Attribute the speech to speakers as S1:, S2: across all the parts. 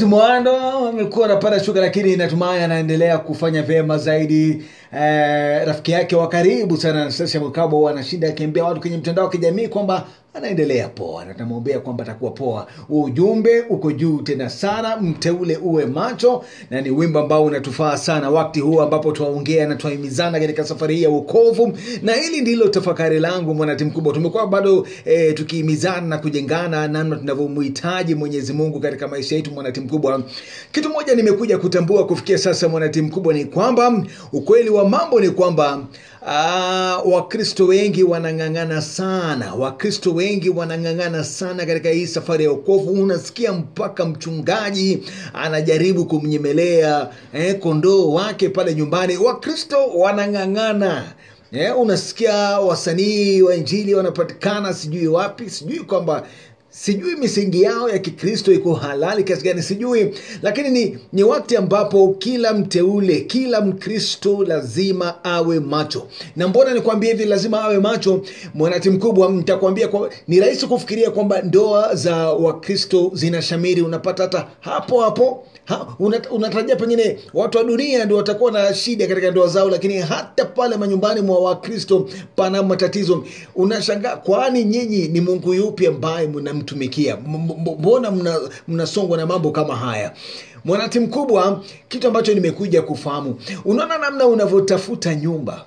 S1: Mwando amekuwa anapata shuka, lakini natumai anaendelea kufanya vyema zaidi. Eh, rafiki yake wa karibu sana Anastasia Mkabo anashinda akiambia watu kwenye mtandao wa kijamii kwamba anaendelea poa, na tunamwombea kwamba atakuwa poa. Ujumbe uko juu tena sana, mteule uwe macho, na ni wimbo ambao unatufaa sana wakati huu ambapo twaongea na twahimizana katika safari hii ya wokovu, na hili ndilo tafakari langu mwanatimu mkubwa. Tumekuwa bado eh, tukihimizana na kujengana namna tunavyomhitaji Mwenyezi Mungu katika maisha yetu, mwanatimu mkubwa. Kitu moja nimekuja kutambua kufikia sasa, mwanatimu mkubwa, ni kwamba ukweli wa mambo ni kwamba Ah, Wakristo wengi wanang'ang'ana sana, Wakristo wengi wanang'ang'ana sana katika hii safari ya wokovu. Unasikia mpaka mchungaji anajaribu kumnyemelea eh, kondoo wake pale nyumbani. Wakristo wanang'ang'ana eh, unasikia wasanii wa Injili wanapatikana sijui wapi, sijui kwamba sijui misingi yao ya Kikristo iko halali kiasi gani, sijui, lakini ni, ni wakati ambapo kila mteule, kila Mkristo lazima awe macho. Na mbona nikwambia hivi, lazima awe macho, mwanati mkubwa? Nitakwambia kwa, ni rahisi kufikiria kwamba ndoa za Wakristo zinashamiri, unapata hata hapo hapo Ha, una- unatarajia pengine watu wa dunia ndio watakuwa na shida katika ndoa zao, lakini hata pale manyumbani mwa Wakristo pana matatizo. Unashangaa, kwani nyinyi ni Mungu yupi ambaye mnamtumikia? M- m- Mbona mna- mnasongwa na mambo kama haya? Mwanati mkubwa, kitu ambacho nimekuja kufahamu, unaona namna unavyotafuta nyumba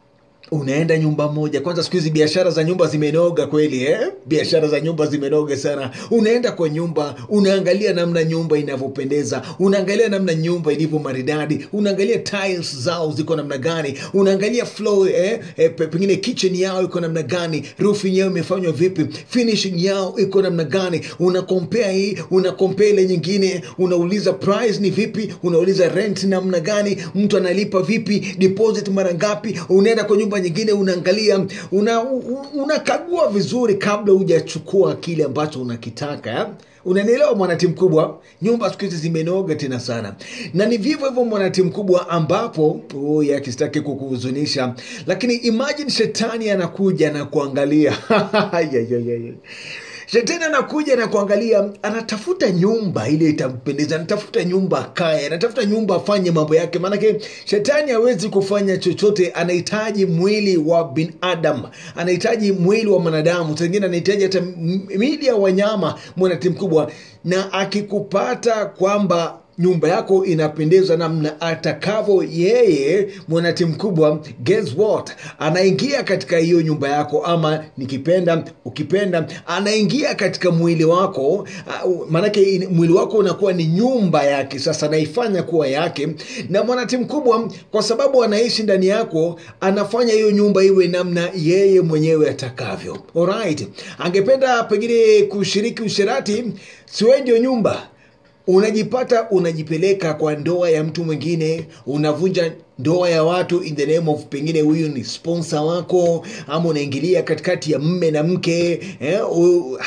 S1: unaenda nyumba moja. Kwanza siku hizi biashara za nyumba zimenoga kweli eh? Biashara za nyumba zimenoga sana. Unaenda kwa nyumba, unaangalia namna nyumba inavyopendeza, unaangalia namna nyumba ilivyo maridadi, unaangalia tiles zao ziko namna gani, unaangalia floor eh? Eh, pe- pengine kitchen yao iko namna gani, roofing yao imefanywa vipi, finishing yao iko namna gani, una compare hii, una compare ile nyingine, unauliza price ni vipi, unauliza rent namna gani, mtu analipa vipi, deposit mara ngapi, unaenda kwa nyumba nyingine unaangalia una, u- unakagua vizuri kabla hujachukua kile ambacho unakitaka eh? unanielewa mwanatimu mkubwa nyumba siku hizi zimenoga tena sana na ni vivyo hivyo mwanatimu mkubwa ambapo oh, yakistaki kukuhuzunisha lakini imagine shetani anakuja na kuangalia Ya, ya, ya, ya. Shetani anakuja na kuangalia, anatafuta nyumba ile itampendeza, anatafuta nyumba akae, anatafuta nyumba afanye mambo yake. Maanake shetani hawezi kufanya chochote, anahitaji mwili wa binadamu, anahitaji mwili wa mwanadamu, saa ingine anahitaji hata m- miili ya wanyama, mwanati mkubwa, na akikupata kwamba nyumba yako inapendeza namna atakavyo yeye mwanati mkubwa guess what anaingia katika hiyo nyumba yako ama nikipenda ukipenda anaingia katika mwili wako uh, maanake in- mwili wako unakuwa ni nyumba yake sasa anaifanya kuwa yake na mwanati mkubwa kwa sababu anaishi ndani yako anafanya hiyo nyumba iwe namna yeye mwenyewe atakavyo alright angependa pengine kushiriki usherati siwe ndio nyumba unajipata unajipeleka kwa ndoa ya mtu mwingine unavunja ndoa ya watu in the name of pengine huyu ni sponsor wako ama unaingilia katikati ya mme na mke eh, u,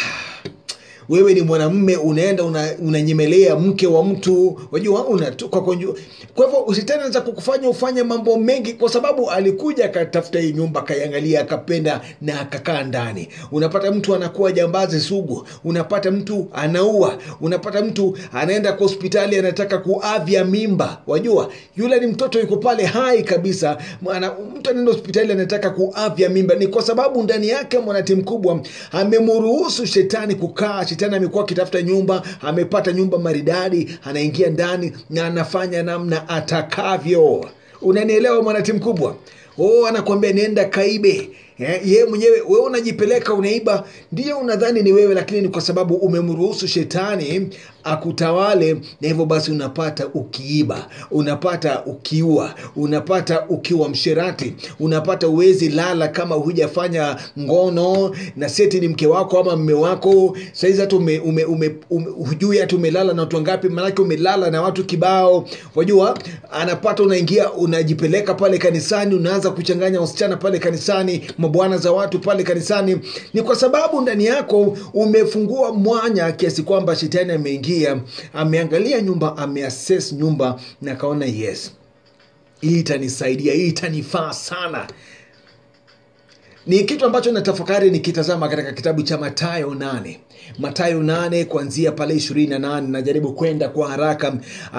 S1: wewe ni mwanamme unaenda una- unanyemelea mke wa mtu wajua unatoka kwa nju- kwa hivyo usitani anaweza kukufanya ufanye mambo mengi kwa sababu alikuja akatafuta hii nyumba akaiangalia akapenda na akakaa ndani unapata mtu anakuwa jambazi sugu unapata mtu anaua unapata mtu anaenda kwa hospitali anataka kuavya mimba wajua yule ni mtoto yuko pale hai kabisa Mwana, mtu anaenda hospitali anataka kuavya mimba ni kwa sababu ndani yake mwanati mkubwa amemruhusu shetani kukaa shetani amekuwa akitafuta nyumba amepata nyumba maridadi anaingia ndani na anafanya namna atakavyo unanielewa mwanati mkubwa oh, anakuambia nenda kaibe Eh, ye mwenyewe wewe unajipeleka unaiba ndio unadhani ni wewe lakini ni kwa sababu umemruhusu shetani akutawale na hivyo basi unapata ukiiba unapata ukiua unapata ukiwa msherati unapata uwezi lala kama hujafanya ngono na seti ni mke wako ama mme wako saizi hata ume, ume, ume, ume, hujui hata umelala na watu wangapi manake umelala na watu kibao wajua anapata unaingia unajipeleka pale kanisani unaanza kuchanganya wasichana pale kanisani mabwana za watu pale kanisani ni kwa sababu ndani yako umefungua mwanya kiasi kwamba shetani ameingia ameangalia nyumba ameassess nyumba na akaona yes hii itanisaidia hii itanifaa sana ni kitu ambacho natafakari nikitazama katika kitabu cha matayo nane matayo nane kuanzia pale ishirini na nane najaribu kwenda kwa haraka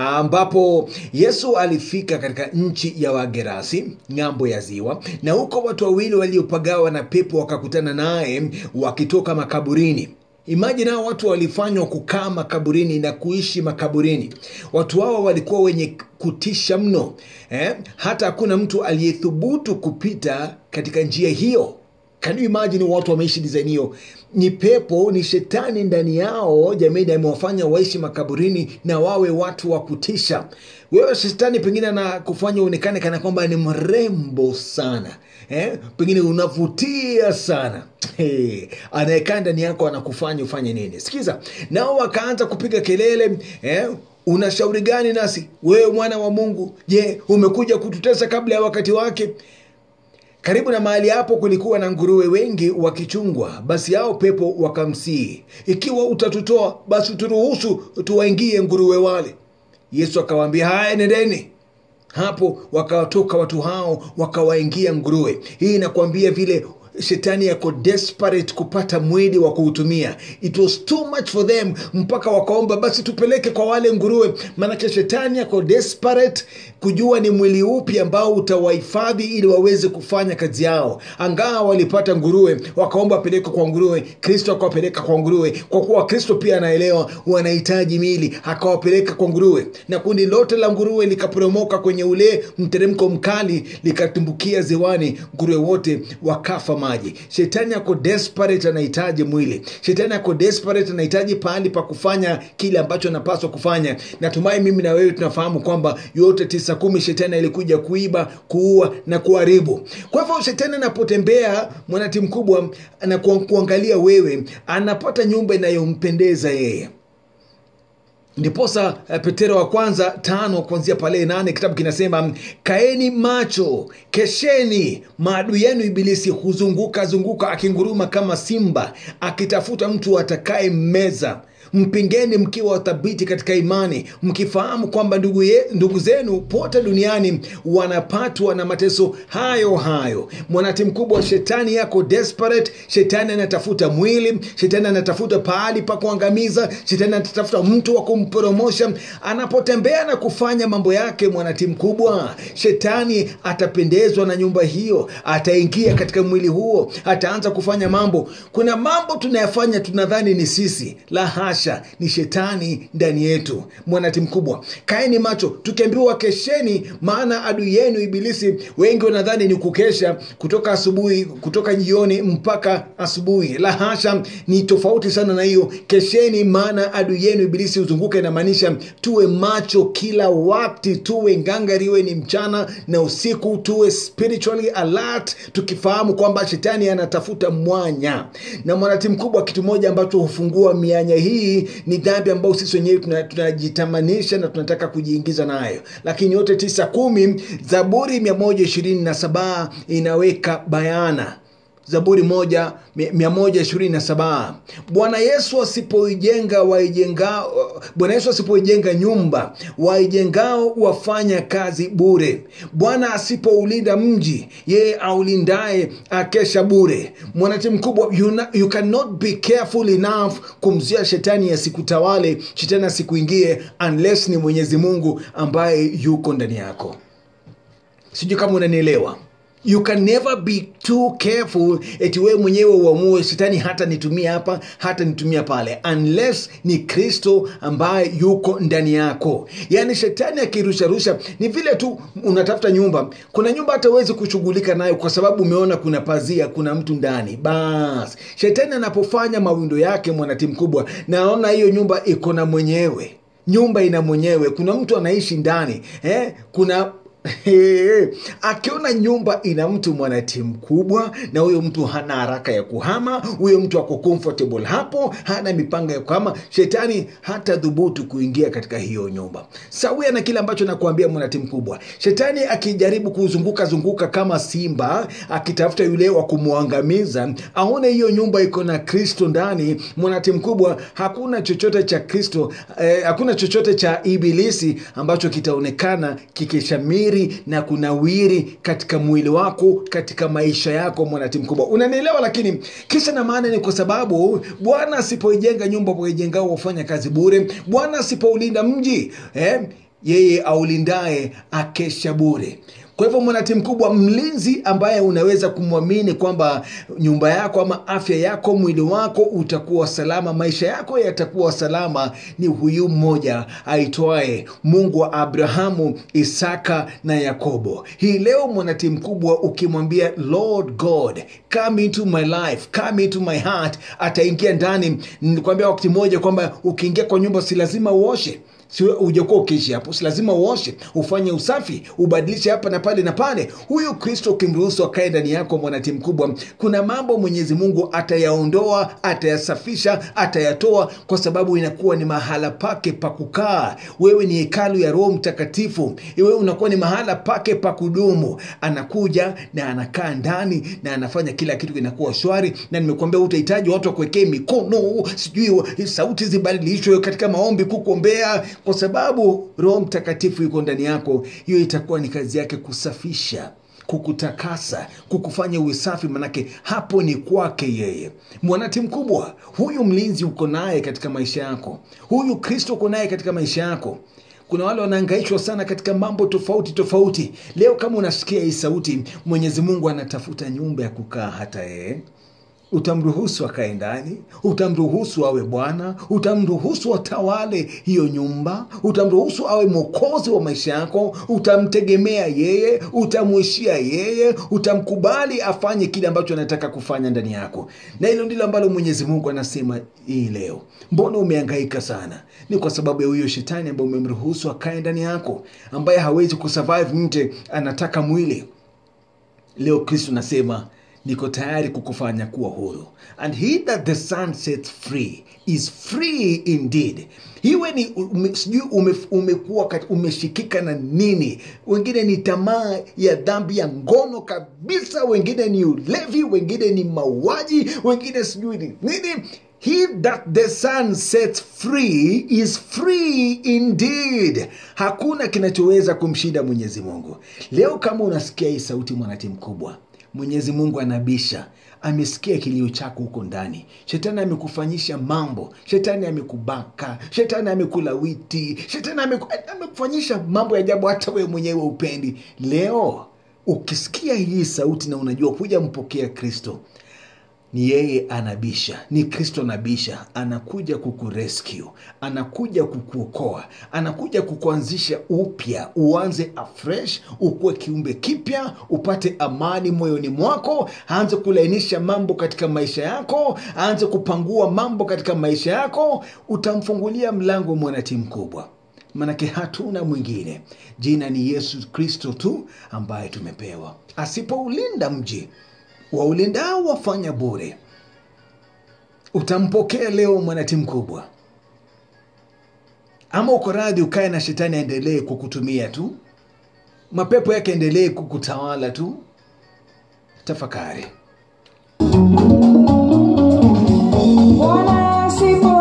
S1: ambapo yesu alifika katika nchi ya wagerasi ng'ambo ya ziwa na huko watu wawili waliopagawa na pepo wakakutana naye wakitoka makaburini imajini hao watu walifanywa kukaa makaburini na kuishi makaburini watu hawa walikuwa wenye kutisha mno eh? hata hakuna mtu aliyethubutu kupita katika njia hiyo Can you imagine watu wameishi design hiyo ni pepo ni shetani ndani yao jamii amewafanya waishi makaburini na wawe watu wa kutisha wewe shetani pengine anakufanya uonekane kana kwamba ni mrembo sana eh? pengine unavutia sana hey, anayekaa ndani yako anakufanya ufanye nini sikiza nao wakaanza kupiga kelele eh? una shauri gani nasi wewe mwana wa mungu je umekuja kututesa kabla ya wakati wake karibu na mahali hapo kulikuwa na nguruwe wengi wakichungwa basi hao pepo wakamsihi ikiwa utatutoa basi turuhusu tuwaingie nguruwe wale yesu akawaambia haya nendeni hapo wakawatoka watu hao wakawaingia nguruwe hii inakuambia vile shetani yako desperate kupata mwili wa kuutumia it was too much for them mpaka wakaomba basi tupeleke kwa wale nguruwe maanake shetani yako desperate kujua ni mwili upi ambao utawahifadhi ili waweze kufanya kazi yao angaa walipata nguruwe wakaomba wapelekwe kwa nguruwe kristo akawapeleka kwa nguruwe kwa kuwa kristo pia anaelewa wanahitaji mili akawapeleka kwa nguruwe na kundi lote la nguruwe likaporomoka kwenye ule mteremko mkali likatumbukia ziwani nguruwe wote wakafa maji shetani ako desperate anahitaji mwili shetani ako desperate anahitaji pahali pa kufanya kile ambacho anapaswa kufanya natumai mimi na wewe tunafahamu kwamba yote tisa kumi shetani alikuja kuiba kuua na kuharibu kwa hivyo shetani anapotembea mwanati mkubwa na kuangalia wewe anapata nyumba inayompendeza yeye ndiposa uh, petero wa kwanza tano kuanzia pale nane kitabu kinasema kaeni macho kesheni maadui yenu ibilisi huzunguka zunguka akinguruma kama simba akitafuta mtu atakaye mmeza mpingeni mkiwa wathabiti katika imani mkifahamu kwamba ndugu, ye, ndugu zenu pote duniani wanapatwa na mateso hayo hayo mwanati mkubwa wa shetani yako desperate shetani anatafuta mwili shetani anatafuta pahali pa kuangamiza shetani anatafuta mtu wa kumporomosha anapotembea na kufanya mambo yake mwanati mkubwa shetani atapendezwa na nyumba hiyo ataingia katika mwili huo ataanza kufanya mambo kuna mambo tunayafanya tunadhani ni sisi la hasha ni shetani ndani yetu mwanati mkubwa kaeni macho tukiambiwa kesheni maana adui yenu ibilisi wengi wanadhani ni kukesha kutoka asubuhi kutoka jioni mpaka asubuhi la hasha ni tofauti sana na hiyo kesheni maana adui yenu ibilisi huzunguka inamaanisha tuwe macho kila wakti tuwe ngangari iwe ni mchana na usiku tuwe spiritually alert tukifahamu kwamba shetani anatafuta mwanya na mwanati mkubwa kitu moja ambacho hufungua mianya hii ni dhambi ambayo sisi wenyewe tunajitamanisha tuna na tunataka kujiingiza nayo lakini yote tisa kumi zaburi 127 inaweka bayana zaburi moja mia moja ishirini na saba bwana yesu asipoijenga waijengao bwana yesu asipoijenga nyumba waijengao wafanya kazi bure bwana asipoulinda mji yeye aulindaye akesha bure mwanati mkubwa you, na, you cannot be careful enough kumzuia shetani asikutawale shetani asikuingie unless ni mwenyezi mungu ambaye yuko ndani yako sijui kama unanielewa you can never be too careful eti wewe mwenyewe uamue shetani hata nitumia hapa hata nitumia pale unless ni kristo ambaye yuko ndani yako yaani shetani akirusharusha ni vile tu unatafuta nyumba kuna nyumba hata uwezi kushughulika nayo kwa sababu umeona kuna pazia kuna mtu ndani bas shetani anapofanya mawindo yake mwanatimu kubwa naona hiyo nyumba iko na mwenyewe nyumba ina mwenyewe kuna mtu anaishi ndani eh? kuna akiona nyumba ina mtu mwanati mkubwa na huyo mtu hana haraka ya kuhama huyo mtu ako comfortable hapo hana mipango ya kuhama shetani hata dhubutu kuingia katika hiyo nyumba sawia na kile ambacho nakuambia mwanati mkubwa shetani akijaribu kuzunguka zunguka kama simba akitafuta yule wa kumwangamiza aone hiyo nyumba iko na kristo ndani mwanati mkubwa hakuna chochote cha kristo eh, hakuna chochote cha ibilisi ambacho kitaonekana kikishamiri kunawiri na kunawiri katika mwili wako katika maisha yako mwanatimu mkubwa unanielewa lakini kisa na maana ni kwa sababu bwana asipoijenga nyumba waijengao wafanya kazi bure bwana asipoulinda mji eh, yeye aulindaye akesha bure kwa hivyo mwanatimu mkubwa mlinzi ambaye unaweza kumwamini kwamba nyumba yako ama afya yako mwili wako utakuwa salama maisha yako yatakuwa salama ni huyu mmoja aitwaye mungu wa abrahamu isaka na yakobo hii leo mwanatimu mkubwa ukimwambia lord god come into my life come into my heart ataingia ndani nilikwambia wakati mmoja kwamba ukiingia kwa nyumba si lazima uoshe si ujakuwa ukiishi hapo si lazima uoshe ufanye usafi ubadilishe hapa na pale na pale huyu kristo ukimruhusu akae ndani yako mwanatimu mkubwa kuna mambo mwenyezi mungu atayaondoa atayasafisha atayatoa kwa sababu inakuwa ni mahala pake pa kukaa wewe ni hekalu ya roho mtakatifu wewe unakuwa ni mahala pake pa kudumu anakuja na anakaa ndani na anafanya kila kitu kinakuwa shwari na nimekuambia utahitaji watu wakuwekee mikono sijui sauti zibadilishwe katika maombi kukuombea kwa sababu roho mtakatifu yuko ndani yako hiyo itakuwa ni kazi yake kusafisha kukutakasa kukufanya uwe safi manake hapo ni kwake yeye mwanati mkubwa huyu mlinzi uko naye katika maisha yako huyu kristo uko naye katika maisha yako kuna wale wanaangaishwa sana katika mambo tofauti tofauti leo kama unasikia hii sauti mwenyezi mungu anatafuta nyumba ya kukaa hata yeye utamruhusu akae ndani utamruhusu awe bwana utamruhusu atawale hiyo nyumba utamruhusu awe mwokozi wa maisha yako utamtegemea yeye utamwishia yeye utamkubali afanye kile ambacho anataka kufanya ndani yako na hilo ndilo ambalo mwenyezi mungu anasema hii leo mbona umeangaika sana ni kwa sababu ya huyo shetani ambaye umemruhusu akae ndani yako ambaye hawezi kusurvive nje anataka mwili leo kristo nasema niko tayari kukufanya kuwa huru and he that the sun sets free is free indeed hiwe ni ume, sijui ume, umekuwa kat- umeshikika na nini wengine ni tamaa ya dhambi ya ngono kabisa wengine ni ulevi wengine ni mauaji wengine sijui ni nini He that the sun sets free is free indeed. Hakuna kinachoweza kumshinda Mwenyezi Mungu. Leo kama unasikia hii sauti, mwanati mkubwa, Mwenyezi Mungu anabisha, amesikia kilio chako huko ndani. Shetani amekufanyisha mambo, shetani amekubaka, shetani amekulawiti, shetani ameku- amekufanyisha mambo ya ajabu, hata wewe mwenyewe upendi. Leo ukisikia hii sauti na unajua kuja mpokea Kristo, ni yeye anabisha ni kristo anabisha anakuja kukurescue anakuja kukuokoa anakuja kukuanzisha upya uanze afresh ukuwe kiumbe kipya upate amani moyoni mwako aanze kulainisha mambo katika maisha yako aanze kupangua mambo katika maisha yako utamfungulia mlango mwanati mkubwa manake hatuna mwingine jina ni yesu kristo tu ambaye tumepewa asipoulinda mji waulindao wafanya bure utampokea leo mwanati mkubwa ama uko radhi ukae na shetani aendelee kukutumia tu mapepo yake endelee kukutawala tu tafakari
S2: Bwana asipo